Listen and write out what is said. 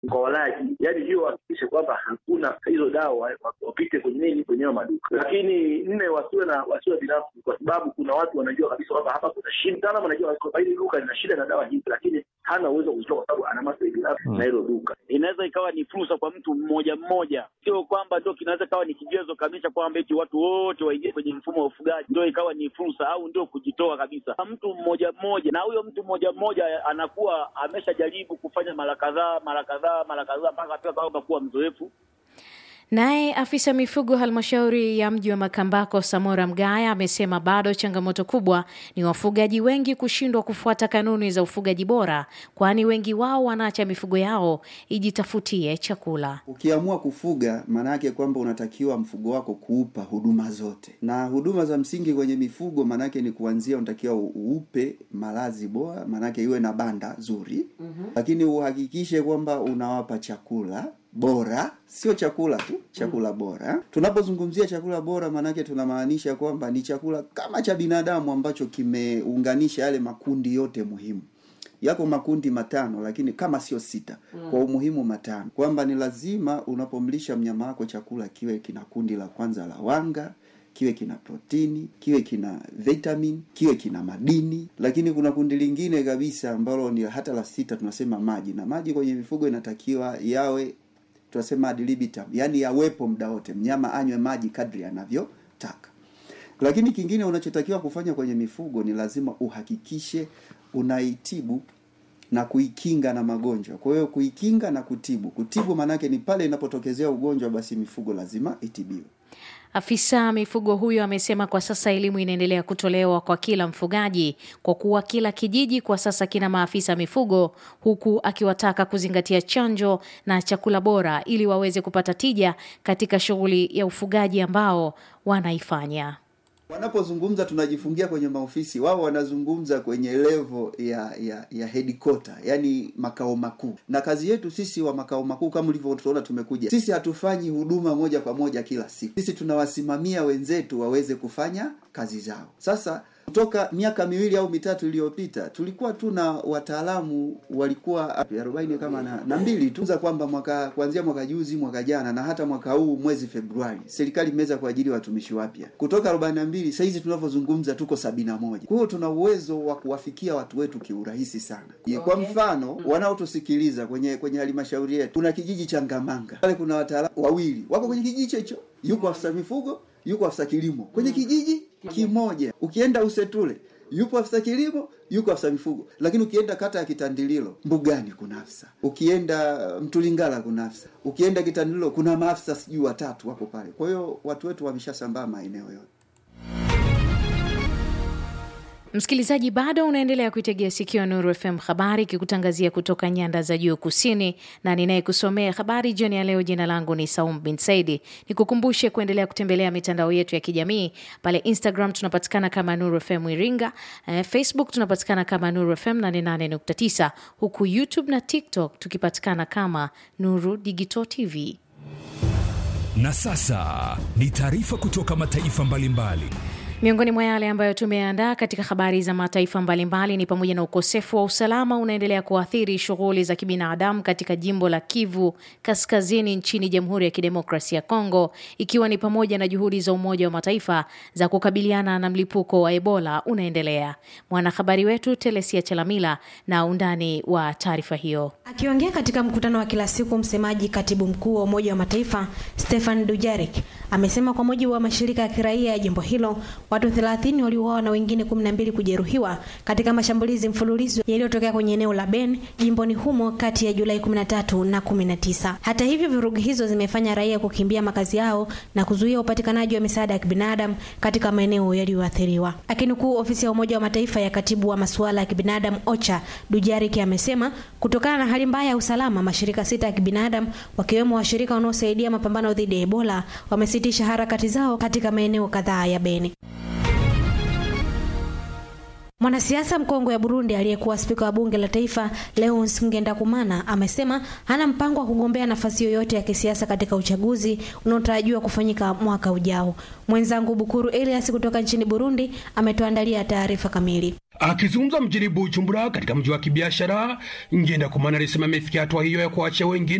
kwa walaji, yani hiyo wahakikishe kwamba hakuna hizo dawa wapite kwenye nini, kwenye hayo maduka. Lakini nne, wasiwe na wasiwe binafsi, kwa sababu kuna watu wanajua kabisa kwamba hapa kuna shida. Mtaalamu anajua kwamba hili duka lina shida na dawa hizi, lakini hana uwezo wa kuzitoa kwa sababu ana maslahi binafsi na hilo duka. Inaweza ikawa ni fursa kwa mtu mmoja mmoja, sio kwamba ndio kinaweza ikawa ni kigezo kabisa kwamba eti watu wote waingie kwenye mfumo wa ufugaji ndio ikawa ni fursa au ndio kujitoa kabisa. Mtu mmoja mmoja, na huyo mtu mmoja mmoja anakuwa ameshajaribu kufanya mara kadhaa mara kadhaa mara kadhaa mpaka pia kama kuwa mzoefu. Naye afisa mifugo halmashauri ya mji wa Makambako Samora Mgaya amesema bado changamoto kubwa ni wafugaji wengi kushindwa kufuata kanuni za ufugaji bora, kwani wengi wao wanaacha mifugo yao ijitafutie chakula. Ukiamua kufuga, maana yake kwamba unatakiwa mfugo wako kuupa huduma zote, na huduma za msingi kwenye mifugo maana yake ni kuanzia, unatakiwa uupe malazi bora, maana yake iwe na banda zuri mm-hmm. Lakini uhakikishe kwamba unawapa chakula bora sio chakula tu, chakula bora. Tunapozungumzia chakula bora, maanake tunamaanisha kwamba ni chakula kama cha binadamu ambacho kimeunganisha yale makundi yote muhimu. Yako makundi matano, lakini kama sio sita kwa umuhimu matano, kwamba ni lazima unapomlisha mnyama wako chakula kiwe kina kundi la kwanza la wanga kiwe kina protini, kiwe kina vitamin, kiwe kina madini. Lakini kuna kundi lingine kabisa ambalo ni hata la sita, tunasema maji, na maji kwenye mifugo inatakiwa yawe tunasema ad libitum, yaani yawepo muda wote, mnyama anywe maji kadri anavyotaka. Lakini kingine unachotakiwa kufanya kwenye mifugo ni lazima uhakikishe unaitibu na kuikinga na magonjwa. Kwa hiyo kuikinga na kutibu, kutibu maanake ni pale inapotokezea ugonjwa, basi mifugo lazima itibiwe. Afisa mifugo huyo amesema kwa sasa elimu inaendelea kutolewa kwa kila mfugaji kwa kuwa kila kijiji kwa sasa kina maafisa mifugo, huku akiwataka kuzingatia chanjo na chakula bora ili waweze kupata tija katika shughuli ya ufugaji ambao wanaifanya. Wanapozungumza tunajifungia kwenye maofisi, wao wanazungumza kwenye levo ya ya ya headquarter, yani makao makuu. Na kazi yetu sisi wa makao makuu, kama ulivyotuona tumekuja sisi, hatufanyi huduma moja kwa moja kila siku. Sisi tunawasimamia wenzetu waweze kufanya kazi zao. Sasa kutoka miaka miwili au mitatu iliyopita tulikuwa tu na wataalamu walikuwa arobaini kama na, na mbili tu za kwamba mwaka kuanzia mwaka juzi mwaka jana na hata mwaka huu mwezi Februari serikali imeweza kuajiri watumishi wapya kutoka arobaini na mbili sasa hizi tunavyozungumza tuko sabini na moja kwa hiyo tuna uwezo wa kuwafikia watu wetu kiurahisi sana okay. Kwa mfano wanaotusikiliza kwenye kwenye halmashauri yetu kuna kijiji cha Ngamanga pale kuna wataalamu wawili wako kwenye kijiji hicho, yuko afisa mifugo yuko afisa kilimo kwenye kijiji kimoja. Ukienda Usetule yupo afisa kilimo, yuko afisa mifugo. Lakini ukienda kata ya Kitandililo mbugani kuna afisa, ukienda Mtulingala kuna afisa, ukienda Kitandililo kuna maafisa sijui watatu wako pale. Kwa hiyo watu wetu wameshasambaa maeneo yote. Msikilizaji, bado unaendelea kuitegea sikio Nuru FM habari ikikutangazia kutoka nyanda za juu kusini, na ninayekusomea habari jioni ya leo, jina langu ni Saum bin Saidi. Nikukumbushe kuendelea kutembelea mitandao yetu ya kijamii. Pale Instagram tunapatikana kama Nuru FM Iringa, eh, Facebook tunapatikana kama Nuru FM 88.9, huku YouTube na TikTok tukipatikana kama Nuru Digital TV. Na sasa ni taarifa kutoka mataifa mbalimbali mbali. Miongoni mwa yale ambayo tumeandaa katika habari za mataifa mbalimbali ni pamoja na ukosefu wa usalama unaendelea kuathiri shughuli za kibinadamu katika jimbo la Kivu Kaskazini nchini Jamhuri ya Kidemokrasia ya Kongo, ikiwa ni pamoja na juhudi za Umoja wa Mataifa za kukabiliana na mlipuko wa Ebola unaendelea. Mwanahabari wetu Telesia Chalamila na undani wa taarifa hiyo. Akiongea katika mkutano wa kila siku, msemaji katibu mkuu wa Umoja wa Mataifa Stefan Dujarric amesema kwa mujibu wa mashirika ya kiraia ya jimbo hilo watu 30 waliuawa na wengine 12 kujeruhiwa katika mashambulizi mfululizo yaliyotokea kwenye eneo la Ben jimboni humo kati ya Julai 13 na 19. Hata hivyo, vurugu hizo zimefanya raia kukimbia makazi yao na kuzuia upatikanaji wa misaada ya kibinadamu katika maeneo yaliyoathiriwa. Akinukuu ofisi ya Umoja wa Mataifa ya katibu wa masuala ya kibinadamu OCHA, Dujarric amesema kutokana na hali mbaya ya usalama, mashirika sita ya kibinadamu wakiwemo washirika wanaosaidia mapambano dhidi ya Ebola wamesitisha harakati zao katika maeneo kadhaa ya Beni. Mwanasiasa mkongwe wa Burundi aliyekuwa spika wa bunge la taifa Leonce Ngendakumana amesema hana mpango wa kugombea nafasi yoyote ya kisiasa katika uchaguzi unaotarajiwa kufanyika mwaka ujao. Mwenzangu Bukuru Elias kutoka nchini Burundi ametuandalia taarifa kamili. Akizungumza mjini Bujumbura katika mji wa kibiashara, Ngendakumana alisema amefikia hatua hiyo ya kuachia wengine